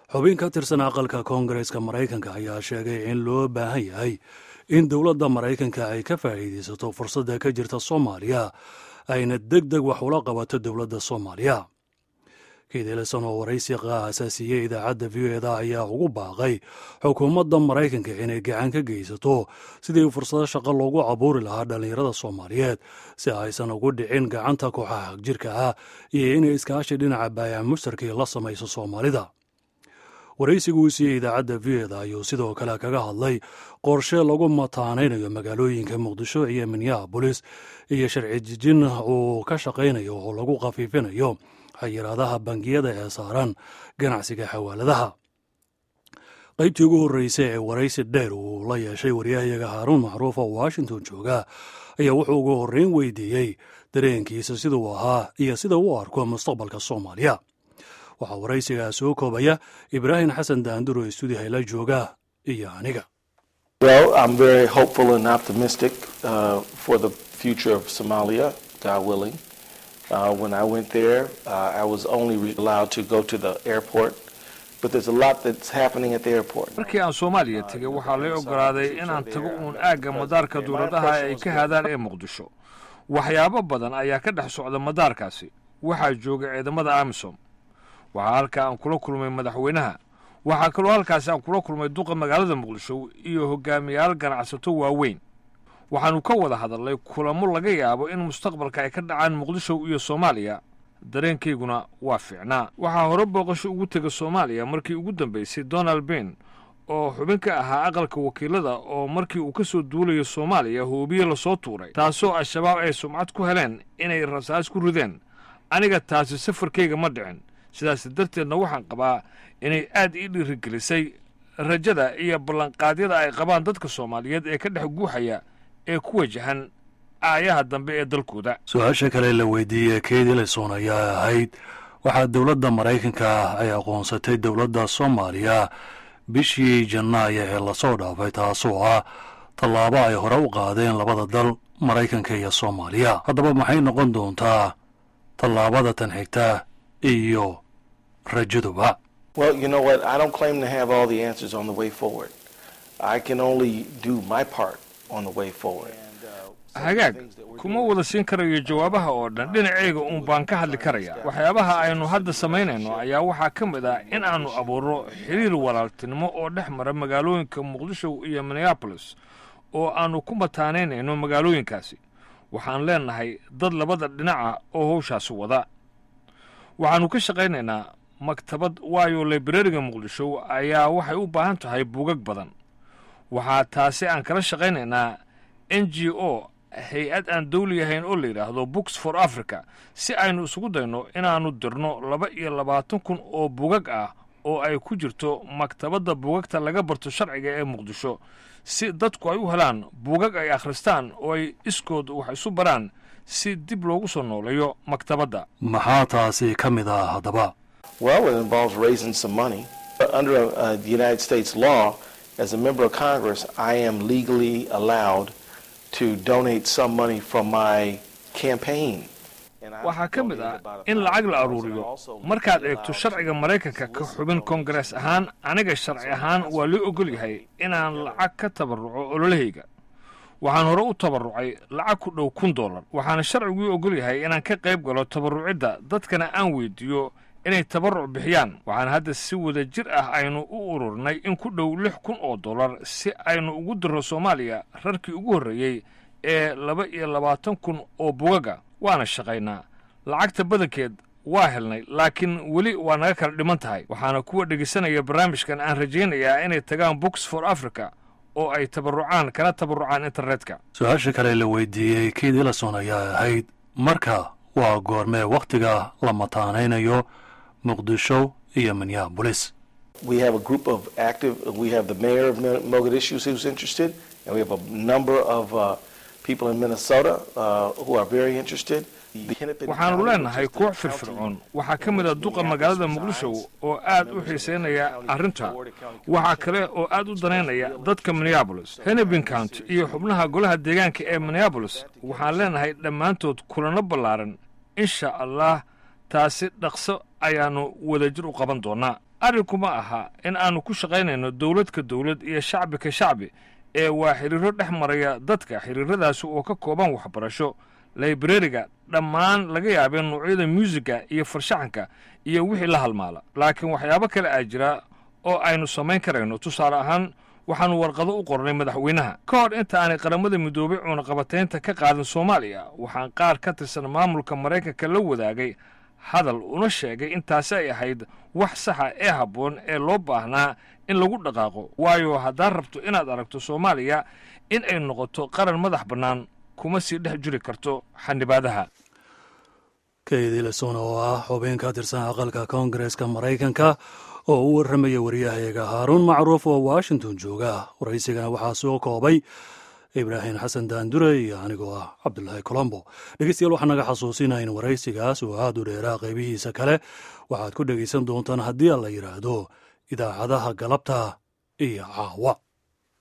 xubin ka tirsan aqalka koongareeska maraykanka ayaa sheegay in loo baahan yahay in dowladda maraykanka ay ka faa'iidaysato fursadda ka jirta soomaaliya ayna deg deg wax ula qabato dowladda soomaaliya kiideleson oo waraysi aasaasiiyey idaacadda v o eda ayaa ugu baaqay xukuumadda maraykanka inay gacan ka geysato sidii fursado shaqo loogu abuuri lahaa dhallinyarada soomaaliyeed si aysan ugu dhicin gacanta kooxaha hagjirka ah iyo inay iskaashi dhinaca baayac mushtarkii la samayso soomaalida waraysigu uu siiyey idaacadda v o eda ayuu sidoo kale kaga hadlay qorshe lagu mataanaynayo magaalooyinka muqdisho iyo minneabolis iyo sharci jijin uu ka shaqaynayo oo lagu khafiifinayo xayiraadaha bangiyada ee saaran ganacsiga xawaaladaha qaybtii ugu horreysay ee waraysi dheer uu la yeeshay waryahayaga haaruun macruuf oo washington jooga ayaa wuxuu ugu horreyn weydiiyey dareenkiisa siduu ahaa iyo sida u arko mustaqbalka soomaaliya waxaa waraysigaa soo koobaya ibraahim xasan daanduro ee stuudiyaha la jooga iyo aniga Uh, when I went there, uh, I was only allowed to go to the airport, but there's a lot that's happening at the airport. markii aan soomaaliya tegey waxaa lay ogolaaday inaan tago uun aagga madaarka dowladaha ay ka haadaan ee muqdisho waxyaabo badan ayaa ka dhex socda madaarkaasi waxaa jooga ciidamada amisom waxaa halkaa aan kula kulmay madaxweynaha waxaa kaloo halkaasi aan kula kulmay duqa magaalada muqdisho iyo hogaamiyaal ganacsato waaweyn waxaannu ka wada hadalnay kulamo laga yaabo in mustaqbalka ay ka dhacaan muqdisho iyo soomaaliya dareenkayguna waa fiicnaa waxaa hore booqasho ugu tega soomaaliya markii ugu dambaysay donald ben oo xubin ka ahaa aqalka wakiilada oo markii uu ka soo duulayo soomaaliya hoobiye lasoo tuuray taasoo al-shabaab ay sumcad ku heleen inay rasaas ku rideen aniga taasi safarkayga ma dhicin sidaas darteedna waxaan qabaa inay aad ii dhiirigelisay rajada iyo ballanqaadyada ay qabaan dadka soomaaliyeed ee ka dhex guuxaya ee ku wajahan aayaha dambe ee dalkooda su-aasha kale la weydiiyey kate elison ayaa ahayd waxaa dowladda maraykanka ay aqoonsatay dowladda soomaaliya bishii jannaaya ee lasoo dhaafay taasoo ah tallaabo ay hore u qaadeen labada dal maraykanka iyo soomaaliya haddaba maxay noqon doontaa tallaabada tan xigta iyo rajaduba Well, you know what? I don't claim to have all the answers on the way forward. I can only do my part on the way forward. hagaag kuma wada siin karayo jawaabaha oo dhan dhinacayga uun baan ka hadli karaya waxyaabaha aynu hadda samaynayno ayaa waxaa ka mid ah in aannu abuurro xiriir walaaltinimo oo dhex mara magaalooyinka muqdisho iyo minneabolis oo aannu ku mataanaynayno magaalooyinkaasi waxaan leennahay dad labada dhinaca oo howshaasi wada waxaannu ka shaqaynaynaa maktabad waayo librariga muqdisho ayaa waxay u baahan tahay buugag badan waxaa taasi aan kala shaqaynaynaa n g o hay-ad aan dawli ahayn oo la yidhaahdo books for africa si aynu isugu dayno inaannu dirno laba iyo labaatan kun oo bugag ah oo ay ku jirto maktabadda bugagta laga barto sharciga ee muqdisho si dadku ay u helaan bugag ay akhristaan oo ay iskood wax isu baraan si dib loogu soo nooleeyo maktabadda maxaa taasi ka mid ah haddaba Well, it involves raising some money. Under uh, the United States law, as a member of Congress, I am legally allowed to donate some money from my campaign. And I've waxaa ka mid ah donated about in $1,000 lacag la and aruuriyo also markaad legally eegto allowed sharciga maraykanka ka xubin koongarees ahaan aniga sharci ahaan waa loo ogol yahay inaan lacag ka tabarruco ololahayga waxaan hore u tabarrucay lacag ku dhow kun dollar waxaana sharcigui ogol yahay inaan ka qayb galo tabarrucidda dadkana aan weydiiyo inay tabarruc bixiyaan waxaana hadda si wada jir ah aynu u ururnay in ku dhow lix kun oo dollar si aynu ugu dirro soomaaliya rarkii ugu horreeyey ee laba iyo labaatan kun oo bugaga waana shaqaynaa lacagta badankeed waa helnay laakiin weli waa naga kala dhiman tahay waxaana kuwa dhegaysanaya barnaamijkan aan rajaynayaa inay tagaan books for africa oo ay tabarrucaan kana tabarrucaan internetka su-aasha kale la weydiiyey kate elison ayaa ahayd marka waa goormee wakhtiga la mataanaynayo muqdisho iyo minneabolis We have a group of active, we have the mayor of Mo- Mogadishu who's interested, and we have a number of uh, people in Minnesota uh, who are very interested. The Hennepin waxaannu County, leenahay which is the koox county firfircoon waxaa ka mid a duqa magaalada muqdisho oo aad u xiisaynaya arrinta waxaa kale oo aad u danaynaya dadka minneabolis hennepin county iyo xubnaha golaha deegaanka ee minneabolis waxaan leenahay dhammaantood kulanno ballaaran insha allah taasi dhaqso ayaannu wadajir u qaban doonnaa arrinkuma aha in aannu ku shaqaynayno dowlad ka dowlad iyo shacbi ka shacbi ee waa xidhiirro dhex maraya dadka xidhiirradaasi oo ka kooban waxbarasho laibrariga dhammaan laga yaabee noocyada muusiga iyo farshaxanka iyo wixii la halmaala laakiin waxyaabo kale aa jira oo aynu samayn karayno tusaale ahaan waxaannu warqado u qornay madaxweynaha ka hor inta aanay qaramada midoobay cunaqabataynta ka qaadin soomaaliya waxaan qaar ka tirsan maamulka maraykanka la wadaagay hadal una sheegay intaasi ay ahayd wax saxa ee habboon ee loo baahnaa in lagu dhaqaaqo waayo haddaad rabto inaad aragto soomaaliya in ay noqoto qaran madax bannaan kuma sii dhex jiri karto xanibaadaha kaydii lesona oo ah xubin ka tirsan aqalka koongareeska maraykanka oo u warramaya wariyahayaga haaruun macruuf oo washington jooga waraysigana waxaa soo koobay ibraahim xasan daandure iyo anigoo ah cabdulaahi colombo dhegeystayaal waxaa naga xasuusinaa in waraysigaas oo aad u dheeraa qaybihiisa kale waxaad ku dhegaysan doontaan haddii aan la yidhaahdo idaacadaha galabta iyo caawa